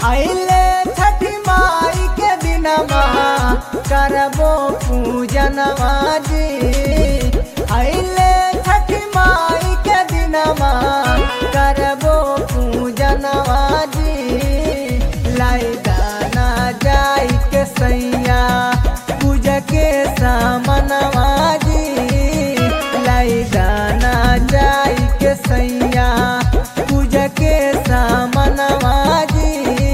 आइले छठी माई के दिनमा करबो पूजनवा जी आइले छठी माई के दिनमा करबो पूजनवा जी लाई दाना जाई के सैया पूजा के सामनवा जी लाई दाना जाई के सैया पूजा के सामनवा जी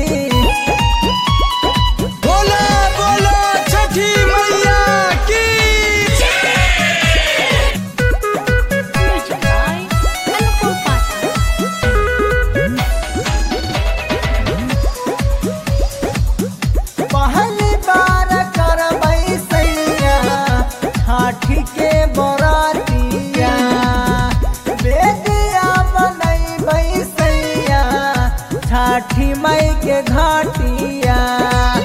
बोला बोला छठी मैया की Music by Anupam Pata. पहली बार करबै सैया हाथी के बरातिया बेदिया बनैबै सैया छठी मई के घाटिया